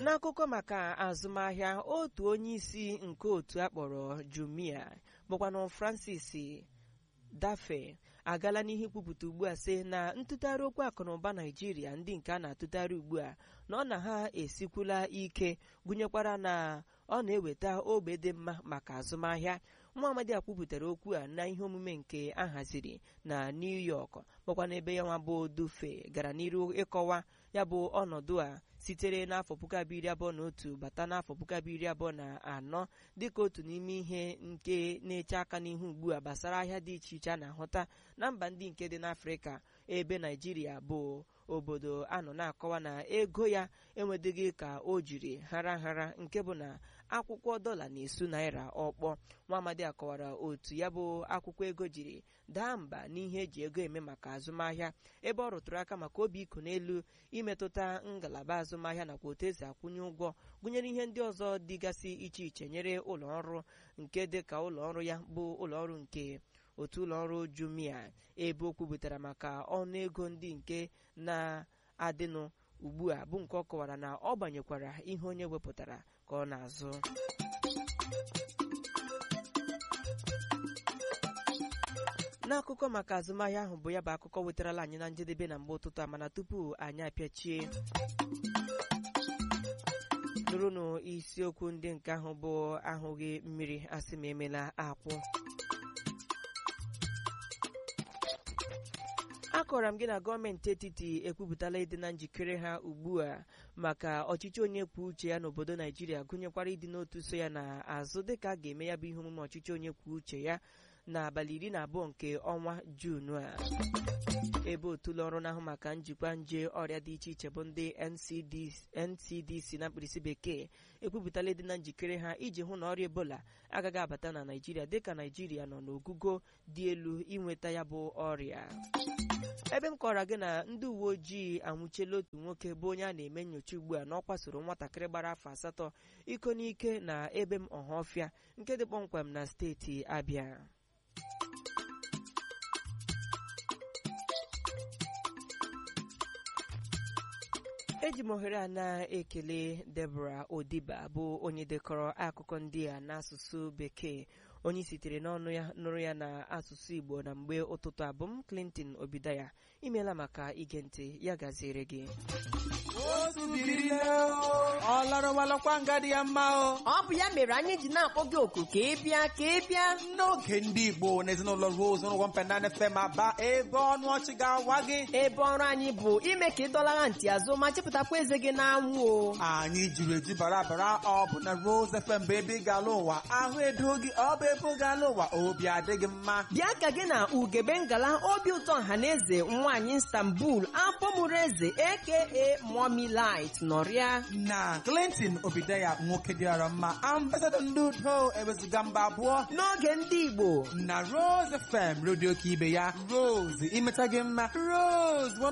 n'akụkọ maka azụmahịa otu onye isi nke otu akpọrọ Jumia bụkwanụ Francis dafe agala n'ihe ikwupụta ugbu a sị na ntụgharị okwu akụnụba naijiria ndị nke a na-atụgharị ugbu a na ọ na ha esikwula ike gụnyekwara na ọ na-eweta ogbe dị mma maka azụmahịa nwa amadi a kwupụtara okwu a na ihe omume nke a haziri na New York bụkwa n'ebe ya nwa bụ dufe gara n'iru ịkọwa ya bụ ọnọdụ a sitere n'afọ puku abụọ iri abụọ na otu bata n'afọ puku abụọ iri abụọ na anọ dịka otu n'ime ihe nke na-eche aka n'ihu ugbu a gbasara ahịa dị iche iche a na-ahụta na mba ndị nke dị n'Afrịka ebe Naijiria bụ obodo anọ na-akọwa na ego ya enwedịghị ka o jiri hara hara nke bụ na akwụkwọ dọla na-esu naira ọkpọ nwa amadi akọwara otu ya bụ akwụkwọ ego jiri daa mba n'ihe eji ego eme maka azụmahịa ebe ọ rụtụrụ aka maka obi iko n'elu imetụta ngalaba azụmahịa nakwa otu esi akwụnye ụgwọ gụnyere ihe ndị ọzọ dịgasị iche iche nyere ụlọ ọrụ nke dị ka ụlọ ọrụ ya bụ ụlọ ọrụ nke otu ụlọ ọrụ Jumia ebe o kwupụtara maka ọnụego ndị nke na-adịnụ ugbu a bụ nke ọ kọwara na ọ gbanyekwara ihe onye wepụtara ka ọ na-azụ n'akụkọ maka azụmahịa ahụ bụ ya bụ akụkọ wetarala anyị na njedebe na mgbe ụtụtụ a mana tupu anyị apịachie nụrụnụ isiokwu ndị nke ahụ bụ ahụghị mmiri asị ma emela akwụ akọrọ m gị na gọọmenti etiti ekwupụtala ịdị na njikere ha ugbu a maka ọchịchị onye kwuo uche ya n'obodo naijiria gụnyekwara ịdị n'otu so ya n'azụ dịka a ga-eme ya bụ ihe omume ọchịchị onye kwuo uche ya n'abalị iri na abụọ nke ọnwa juunu a ebe otu ụlọ ọrụ na-ahụ maka njikwa nje ọrịa dị iche iche bụ ndị NCDC na mkpirisi bekee ekwupụtala ịdị na njikere ha iji hụ na ọrịa ebola agaghị abata na naijiria dịka naijiria nọ n'ogugo dị elu inweta ya bụ ọrịa ebe m kọrọ gị na ndị uwe ojii anwụchiela otu nwoke bụ onye a na-eme nyocha ugbu a na ọ kwasoro nwatakịrị gbara afọ asatọ iko n'ike na ebe m ọhafịa nke dị kpọmkwem na steeti Abịa eji m ohere a na-ekele Deborah Odiba bụ onye dekọrọ akụkọ ndị a n'asụsụ bekee onye sitere n'ọnụ ya nụrụ ya na asụsụ Igbo na mgbe ụtụtụ abụm Clinton Obidaya imeela maka ige ntị ya gaziere gị ọ larọwalakwa nga dị ya mma o ọ bụ ya mere anyị ji na-akpọ gị oku ka ị bịa ka ị bịa n'oge ndị Igbo na ezinụlọ Rose n'ụgwọ mpenana FM aba ebe ọnụ ọchị ga-awa gị ebe ọrụ anyị bụ ime ka ị dọlara ntị azụ ma chepụtakwa eze gị n'anwụ o anyị jiri eju bara bara ọ bụ na Rose FM bụ ebe ị ga-ala ụwa ahụ edo gị ọ bụ ebe ị ga-ala ụwa obi adịghị mma bịa ka gị na ugebe ngala obi ụtọ ọhaneze nwaanyị Istanbul afọ mụrụ eze aka Mommy Light nọrịa na Clinton Obidaya nwoke dịara mma ambasadọ ndị udo ewezuga mba abụọ n'oge ndị Igbo na Rose FM redio ka ibe ya Rose imeta gị mma Rose